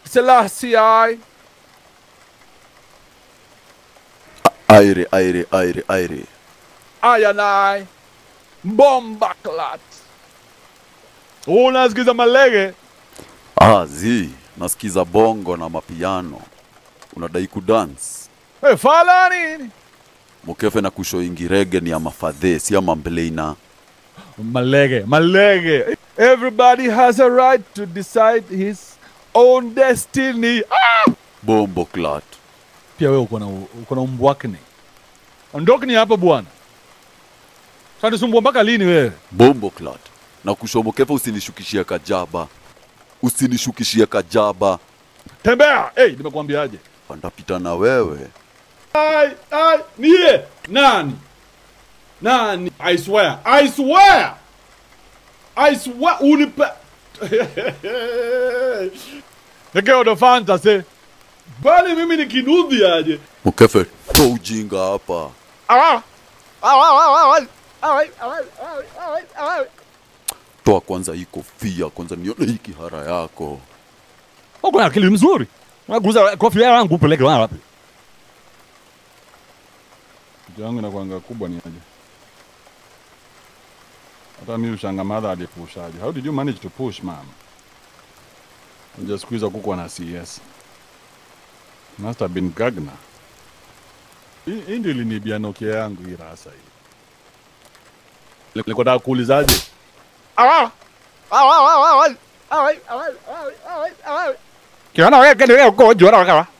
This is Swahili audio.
Selassie I. Aire, aire, aire, aire. I and I. Bomba clat. Unasikiza malege? Ah, zi, nasikiza bongo na mapiano. Unadai kudance. Hey, fala nini? Mukefe na kushoingi rege ni ya mafadhe, si ya mambleina. Malege, malege. Everybody has a right to decide his own destiny. Ah! Bombo clat. Pia wewe uko na uko na umbwakni. Ondokni hapa bwana. Sasa nisumbua mpaka lini wewe? Bombo clat. Na kusho mukefe usinishukishia kajaba. Usinishukishia kajaba. Tembea. Hey, nimekuambiaje? Ndapita na wewe. Ai, ai, niye. Nani? Nani? I swear. I swear. I swear unipe. Nikeo ndo fantasy. Bali mimi ni kinudhi aje. Mukefe, to ujinga hapa. Ah. Toa kwanza hii kofia, kwanza nione hii kihara yako. Uko na akili mzuri. Unaguza kofia yangu upeleke wapi? Kitu yangu inakuanga kubwa ni aje. Hata mimi ushanga madha alipushaje. How did you manage to push mama? Unja siku hizo kuku na CS. Must have been Gagna. Hii hii ndio ilinibia Nokia yangu hii rasa hii. Nilikuwa nataka kuulizaje? Kiona wewe kile uko jora kama.